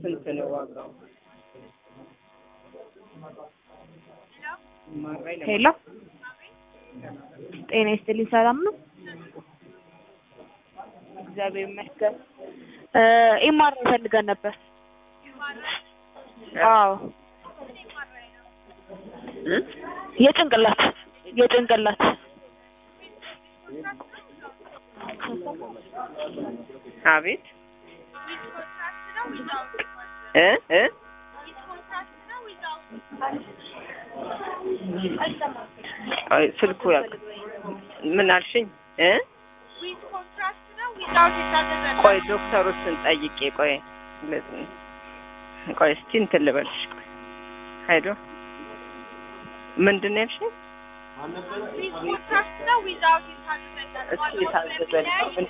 ስንት ነው ዋጋው? ማራይ ነው ሄሎ ጤና ይስጥልኝ። ሰላም ነው? እግዚአብሔር ይመስገን። ኤምአር ፈልገን ነበር። አዎ እ? የጭንቅላት የጭንቅላት አቤት እ እ አይ ስልኩ ያ ምን አልሽኝ? እ ቆይ ዶክተሮችን ጠይቄ ቆይ ለ- ቆይ እስቲ እንትን ልበልሽ ቆይ ሄዶ ምንድን ነው ያልሽኝ? እስኪ የታዘዘ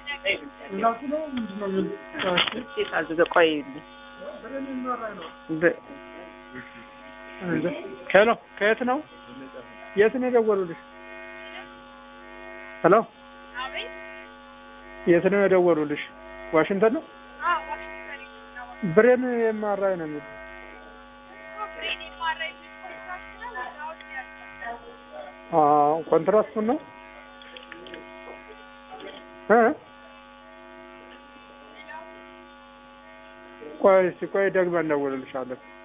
እስኪ የታዘዘ ቆይ ብ- ሄሎ ከየት ነው? የት ነው የደወሉልሽ? ሄሎ የት ነው የደወሉልሽ? ዋሽንግተን ነው? ብሬን የማራይ ነው የሚሉት። አዎ ኮንትራስቱን ነው እ ቆይ እስኪ ቆይ ደግመን እንደውልልሻለን።